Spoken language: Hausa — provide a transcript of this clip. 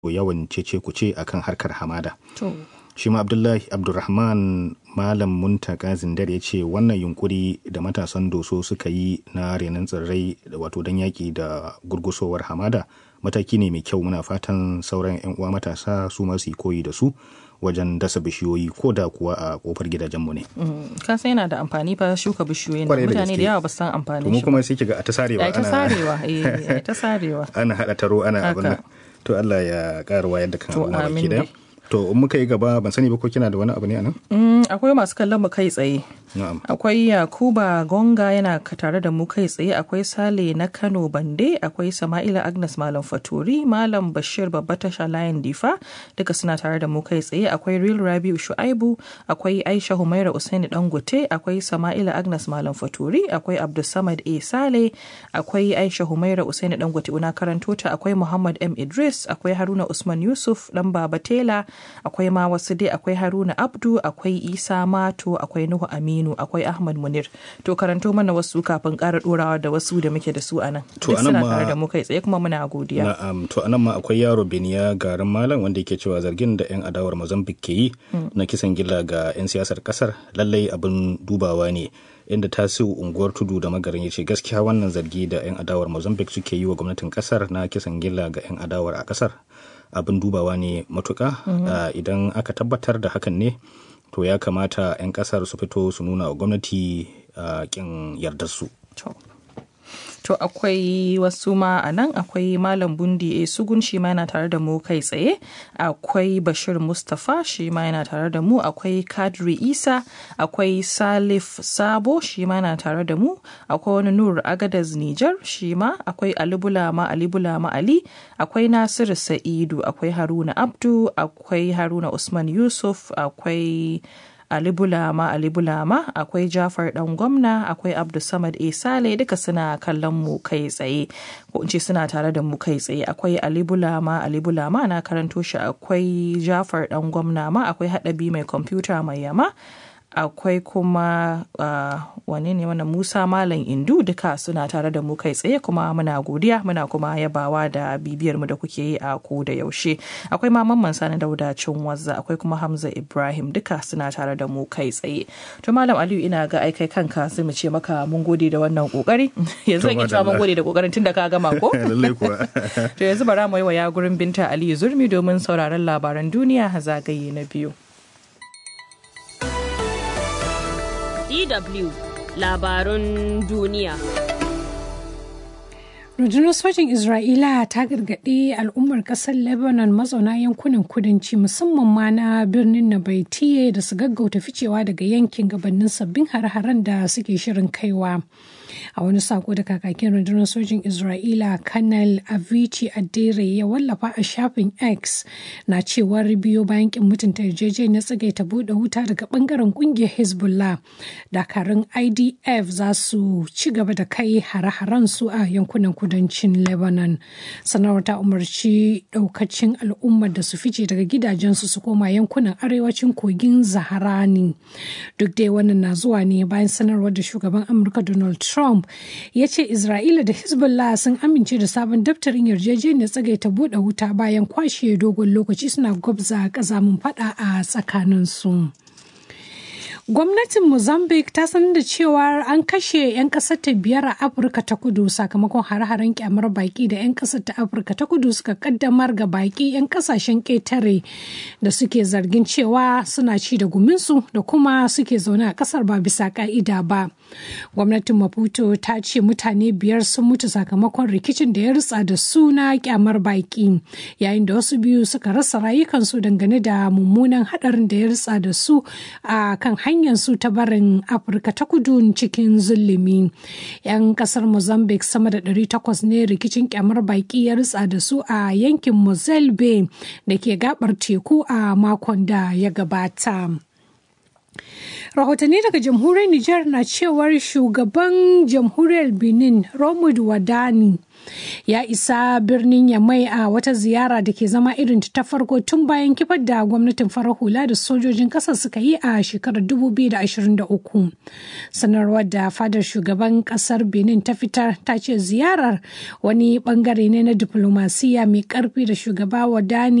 yawan cece kuce akan harkar hamada To, shi ma abdullahi abdulrahman malam muntaka zindar ya ce wannan yunkuri da matasan doso suka yi na renon tsirrai wato don yaƙi da gurgusowar hamada mataki ne mai kyau muna fatan sauran 'yan uwa matasa su masu yi koyi da su wajen dasa bishiyoyi ko da kuwa a kofar gidajenmu ne. ka san yana da amfani fa shuka bishiyoyin Kwarai da mutane gaske. da yawa ba su san amfanin mu shi ba. kuma sai kiga a ta sarewa Ai ta ana sarewa, eh, ai ta sarewa. ana haɗa taro ana abin nan. Haka. To Allah ya ƙara wayar da kan To, al'umma amin baki daya. dai. To in muka yi gaba ban sani ba ko kina da wani abu ne a nan? Mm, akwai masu kallon mu kai tsaye. Na'am. Akwai Yakuba Gonga yana ka- tare da mu kai tsaye, akwai Sale na Kano Bande, akwai Sama'ila Agnes Malam Faturi, Malam Bashir Babba Tasha Layin Difa, duka suna tare da mu kai tsaye, akwai Real Rabiu Shu'aibu, akwai Aisha Humaira Usaini Dangote, akwai Sama'ila Agnes Malam Faturi, akwai Abdulsamad A Sale, akwai Aisha Humaira Usaini Dangote una karanto ta, akwai Muhammad M Idris, akwai Haruna Usman Yusuf, dan Baba Tela, akwai ma wasu dai akwai Haruna Abdu, akwai Isa Mato, akwai Nuhu Aminu, akwai Ahmad Munir. To karanto mana wasu kafin ƙara ɗorawa da wasu da muke da su a nan. To, Duk a nan suna ma- tare da mu kai tsaye kuma muna godiya. Na'am to anan ma akwai yaro Beniya garin Malam wanda yake cewa zargin da 'yan adawar Mozambique ke yi na kisan gilla ga 'yan siyasar kasar lallai abin dubawa ne inda tasiu unguwar tudu da magarin ya ce gaskiya wannan zargi da 'yan adawar Mozambique suke yi wa gwamnatin kasar na kisan gilla ga 'yan adawar a kasar abin dubawa ne matuka Ah, idan aka tabbatar da hakan ne to ya kamata 'yan kasar su fito su nuna wa gwamnati ah, kin yardarsu. To. To akwai wasu ma a nan akwai Malam Bundi A Sugun shi ma yana tare da mu kai tsaye, akwai Bashir Mustapha shi ma yana tare da mu, akwai Kadri Isa, akwai Salif Sabo shi ma yana tare da mu, akwai wani Nur Agadaz Nijar shi ma, akwai Ali Bulama Ali Bulama Ali, akwai Nasiru Sa'idu, akwai Haruna Abdu, akwai Haruna Usman Yusuf, akwai Ali Bulama Ali Bulama akwai Jafar dan gwamna akwai Abdulsamad A Sale duka suna kallon mu kai tsaye ko in ce suna tare da mu kai tsaye akwai Ali Bulama Ali Bulama na karanto shi akwai Jafar dan gwamna ma akwai Haɗabi mai kwamfuta mai yama akwai kuma uh, wane ne wannan Musa Malam Indu duka suna tare da mu kai tsaye kuma muna godiya muna kuma yabawa da bibiyar mu da kuke yi a ko da yaushe akwai ma mamman sani dauda wazza akwai kuma Hamza Ibrahim duka suna tare da mu kai tsaye to Malam Aliyu ina ga aikai kanka sai mu ce maka mun gode da wannan kokari yanzu To, in cewa mun madalla. gode da kokarin tun da ka gama ko Lallai kuwa. to yanzu bara mu yi wa ya gurin binta Aliyu Zurmi domin sauraron labaran duniya zagaye na biyu DW labarun duniya. rundunar sojin isra'ila ta gargaɗi al'ummar ƙasar lebanon mazauna yankunan kudanci musamman ma na birnin nabaitiye da su gaggauta ficewa daga yankin gabanin sabbin hare-haren da suke shirin kaiwa a wani sako da kakakin rundunar sojin isra'ila kanal avicii adere ya wallafa a shafin x na cewar biyo bayan kin mutunta yarjejeniyar tsagaita buɗe wuta daga bangaren kungiyar hezbollah dakarun idf za su ci gaba da kai hare-haren su a yankunan kudancin lebanon sanarwar ta umarci daukacin al'ummar da su fice daga gidajensu su koma yankunan arewacin kogin zaharani duk dai wannan na zuwa ne bayan sanarwar da shugaban amurka donald trump ya ce isra'ila da hezbollah sun amince da sabon daftarin yarjejeniyar tsagaita buɗe wuta bayan kwashe dogon lokaci suna gwabza ƙazamin fada a tsakaninsu. Gwamnatin Mozambique ta sanar da cewa an kashe 'yan ƙasar ta biyar a Afirka ta kudu sakamakon hare-haren kyamar baki da 'yan ƙasar ta Afirka ta kudu suka kaddamar ga baki 'yan ƙasashen ƙetare da suke zargin cewa suna ci da guminsu da kuma suke zaune a ƙasar ba bisa ƙa'ida ba. Gwamnatin Maputo ta ce mutane biyar sun mutu sakamakon rikicin da ya ritsa da suna kyamar baki yayin da wasu biyu suka rasa rayukansu dangane da mummunan haɗarin da ya ritsa da su a kan hanyar su ta barin afirka ta kudu cikin zulumi yan kasar mozambique sama da 800 ne rikicin kyamar baki ya ritsa da su a yankin mozambique da ke gabar teku a makon da ya gabata rahotanni daga jamhuriyar Nijar na cewar shugaban jamhuriyar Benin Romud Wadani ya isa birnin Yamai a wata ziyara da ke zama irin ta farko tun bayan kifar da gwamnatin farar hula da sojojin ƙasar suka yi a shekarar 2023. Sanarwar da fadar shugaban ƙasar Benin ta fitar ta ce ziyarar wani bangare ne na diplomasiya mai ƙarfi da shugaba Wadani